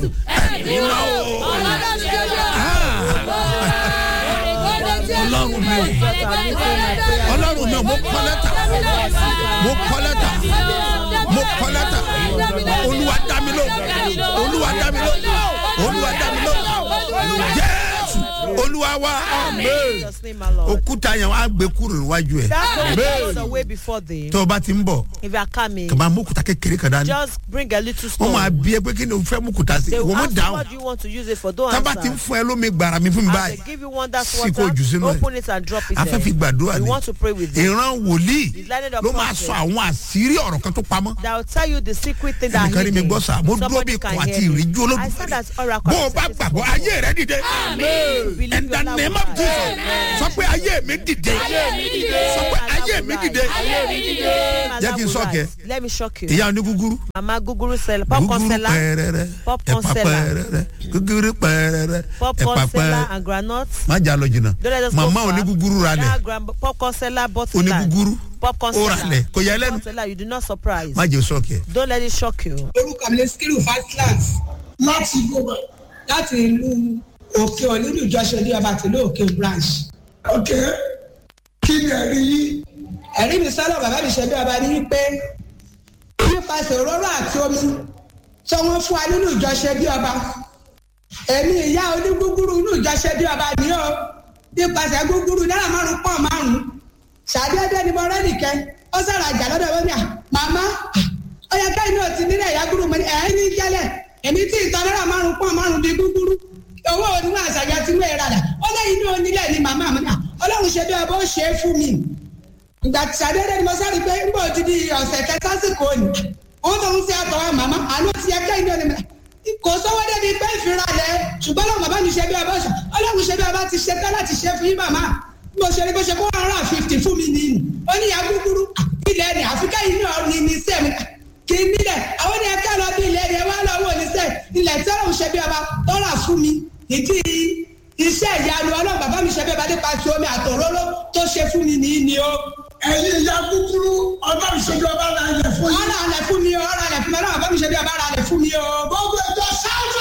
jésù ẹ̀mí máa o. ọlọ́run mi o ọlọ́run mi o mo kọ́ lẹ́tà mo kọ́ lẹ́tà mo kọ́ lẹ́tà olúwa dá mi ló olúwa dá mi ló olúwa dá mi ló jésù olúwa wa amen Jesus' name, my Lord. òkúta yẹn wàá gbé kúrò níwájú ẹ That road goes away before thee. tó o bá ti ń bọ̀ If you are coming, kàmá mú òkúta kékeré kan dání just bring a little wọ́n máa stone. bí ẹ pé kí ni o fẹ́ mú òkúta sí They will wọ́n mú ask you dáhùn what do you want to use it for. Don't tábà ti ń answer. fún ẹ lómi gbàrà mi fún mi As báyìí they give you one that's Sí kó water, jù sínú ẹ̀. open it and drop it a fẹ́ fi there. gbàdúrà We ni want to pray with you. ìran wòlíì The landed of ló máa prophet. sọ àwọn àṣírí ọ̀rọ̀ kan tó pamọ́ That will tell you the secret thing that ẹnìkan rí mi hidden. gbọ́ sá mo dúró bí Somebody ikọ̀ can àti hear me. ìríjú I said olódùmarè that oracle. bó o has bá said this gbàgbọ́ before. ayé rẹ dìde Believe in the your name love of will jesus rise. sọ pé ayé mi dìde sọ pé ayé mi dìde My Jẹ́ love kí n will shock ẹ. rise. Let me shock you. ìyá onígúgúrú Mama guguru seller, popcorn gúgúrú seller, pẹ́ẹ́rẹ́rẹ́ Popcorn ẹ̀pà seller. pẹ́ẹ́rẹ́rẹ́ gúgúrú pẹ́ẹ́rẹ́rẹ́ ẹ̀pà popcorn seller pẹ́ẹ́rẹ́ and groundnut. má jà lọ jìnnà Don't let us go màmá far. onígúgúrú ra lẹ̀ That grand popcorn seller bought land. onígúgúrú Popcorn ó ra seller. lẹ̀ kò yẹ lẹ́nu Popcorn seller, you do not surprise. má jẹ́ sọ́ọ̀kì ẹ̀. Don't let it shock you. orúkọ mi ní skiru fastlands láti gbogbo láti ìlú òkè olúlu ìjọsìn ní ọba tìlú òkè branch. ok kí ni ẹ̀rí yìí. ẹ̀rí mi sọ́dọ̀ bàbá mi ṣe bí ọba ní wípé nípasẹ̀ òróró àti omi tí wọ́n fún wa nínú ìjọsìn bí ọba èmi ìyá onígúgúrú inú ìjọsìn bí ọba ni ó nípasẹ̀ gúgúrú náírà márùn pọ̀ márùn ṣàdédé ni mo rẹ́ nìkẹ́ ó sọ̀rọ̀ àjà lọ́dọ̀ wọn ni à màmá ó yẹ káyìn náà ti nílẹ̀ ìyá gúrú mo ní ẹ̀ ní jẹ́lẹ̀ èmi tí ìtọ́ náírà márùn pọ̀ márùn di gúgúrú owó oníwà àṣàyàn tí wọ́n rà dà ó lẹ́yìn náà onílẹ̀ ni màmá mi náà ọlọ́run ṣe bí ọba ó ṣe é fún mi ìgbà tí ṣàdédé ni mo sáré pé ń bọ̀ ti di ọ̀sẹ̀ kẹta sásìkò ni wọ́n tó ń ṣe àtọ̀wọ́ màmá àánú ti yẹ káyìn náà ni màmá kò sówó débi pé ìfira lẹ ṣùgbọ́n lọ́wọ́ bàbá mi ṣe bí ọba ọ̀ṣà ọlọ́run ṣe bí ọba ti ṣe tán láti ṣe fún yín màmá bí mo ṣe ní bó ṣe kó one hundred and fifty fún mi nìyí ó ní ìyá gúgúrú ilẹ̀ ni àfikà yìí náà ní ní sẹ́mi kì í nílẹ̀ àwọn ni ẹ̀ka lọ bí ilẹ̀ ni ẹ wá lọ́wọ́ ní sẹ́ ilẹ̀ tí ọlọ́run ṣe bí ọba tọ́ra fún mi ìdí iṣẹ́ ìyanu ọlọ́run bàbá mi ṣe bí ọba nípa ti omi àtòróró tó ṣe fún mi nìyí ni ó. ẹ̀yin ìyá kúkúrú ọba ìṣèjọba ọba náà yẹ fún yín. ọ̀rọ̀ àlẹ̀ fún mi o ọ̀rọ̀ àlẹ̀ fún mi ọlọ́run bàbá mi ṣe bí ọba rà àlẹ̀ fún mi o. gbogbo ẹjọ sáfà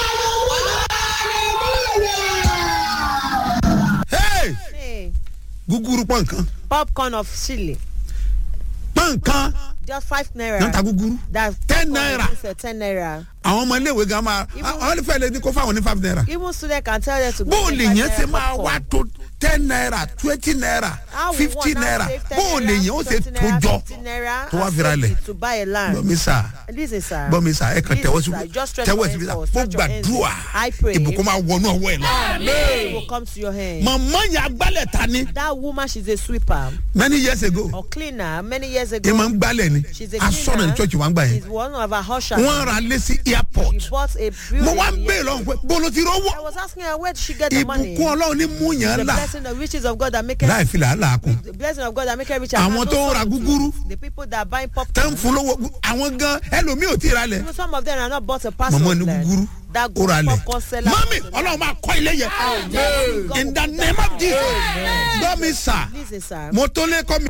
Hey! Hey, gúgúrú pọ̀ nǹkan popcorn of chili. pọ̀ nǹkan Just five náà ta naira. gúgúrú That's Ten popcorn naira. is, uh, Ten naira. àwọn ọmọ iléèwé gan máa Even- àwọn onífẹ́ lè ní kó fáwọn ní five naira Even student can tell them to go bó o get lè five yẹn ṣe naira máa popcorn. wá tó ten naira twenty naira How we fifty want now naira save 10 bó o lè naira, yẹn ó ṣe 20 tó naira, jọ 50 naira, tó wá and fira save lẹ̀. it to buy a land. gbọ́mi sà Listen, sir. gbọ́mi sà ẹ kàn tẹ̀wọ́ Listen, síbi sir. Just stretch tẹ̀wọ́ your síbi hands sà forward, mo stretch your hands. gbàdúrà I pray. ìbùkún máa wọnú ọwọ́ ẹ̀ lọ. It will come to your hand. màmá yẹn agbálẹ̀ ta ni That woman, she's a sweeper many years ago or cleaner. Many years ẹ ago, máa ń gbálẹ̀ ni she's a asọ́nà ní cleaner. church wa ń gbà yẹn She's one of our ushers. wọ́n ra lé sí airport She bought a mo building. wá ń bèèrè lọ́wọ́ pé bolo ti I rówó was asking her where did she get the money? ìbùkún ọlọ́run ní mú yẹn The là blessing, the riches of God that make láì fi làálàá kún the blessing of God that make her rich. Àwọn and tó ń no ra sorrow to gúgúrú. it. The people that are buying tẹ́ popcorn. ń fún lówó àwọn gan ẹlòmíì ò tí ì ra lẹ̀ Even some of them are not bought a parcel mọ̀mọ́ of ní land. gúgúrú That ó ra lẹ̀ popcorn seller. mọ́mí ọlọ́run máa kọ́ ilé yẹn God in will the put name that of jesus Amen. gbọ́mi sà Listen, sir. mo tó lé kọ́ mi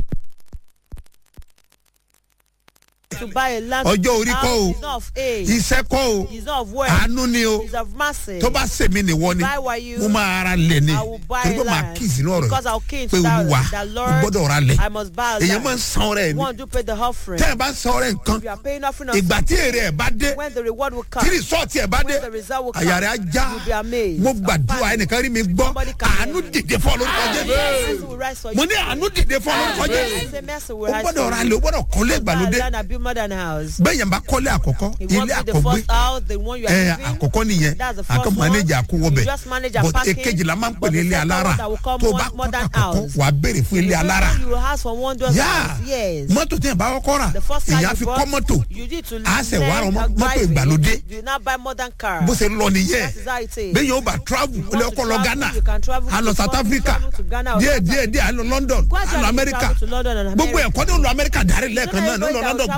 To buy a land. Ọjọ́ orí kọ́ o. It's not of age. iṣẹ́ kọ́ o It's not of work. àánú ni o It's of mercy. tó bá sèmi nìwọ ni If I were you, mo máa ra lẹ̀ ni I will buy torí pé màá land. kí ìsínú ọ̀rọ̀ Because I'll key yìí into pé that- olúwa that mo Lord, gbọ́dọ̀ ra lẹ̀ I must buy a èyàn land. máa ń san ọrẹ ni One do pay the offering. tẹ́ ẹ bá san ọrẹ nǹkan If you are paying offering of ìgbà tí èrè ẹ̀ bá dé when the reward will come. tí rìsọ́ọ̀tì ẹ̀ bá dé When the result will come. àyà rẹ̀ á já You'll be amazed. mo gbàdúrà ẹnìkan rí mi gbọ́ Somebody can àánú hear me. dìde fún ọ lórúkọ Mercy jésù will rise for mo you. ní àánú dìde fún ọ lórúkọ I jésù say mercy o will rise gbọ́dọ̀ for ra you. lè o gbọ́dọ̀ kọ́lé ìgbàlódé Land and build modern house. bẹ́ẹ̀ yẹn bá kọ́lé àkọ́kọ́ If you want ilé to be the àkọ́gbé first house, the one you are ẹ living. àkọ́kọ́ nìyẹn That's the first àkọ́ one. manager àkówọ́bẹ̀ You just manage and but parking. èkejì la máa ń pè But ní the ilé second alára one that will come tó mod- bá kọ́ modern àkọ́kọ́ house. wàá béèrè fún ilé The first alára one you will ask for one dozen yá house. Yes. mọ́tò tí yẹn bá kọ́kọ́ rà The first car èyàn á you fi bought, kọ́ mọ́tò you need to á sẹ̀ wá learn rọ how mọ́tò driving. ìgbàlódé You now buy modern car. bó ṣe lọ nìyẹn That is how it is. bẹ́ẹ̀ yóò bá travel ó lè want to kọ́ lọ travel, ghana you can travel á to lọ south Scotland, africa travel to Ghana or díẹ̀ South díẹ̀ díẹ̀ á lọ london á Gradually lọ you america travel to London and gbogbo America. ẹ̀kọ́ ní ó lọ america dárí lẹ́ẹ̀kan náà everybody ní ó lọ that london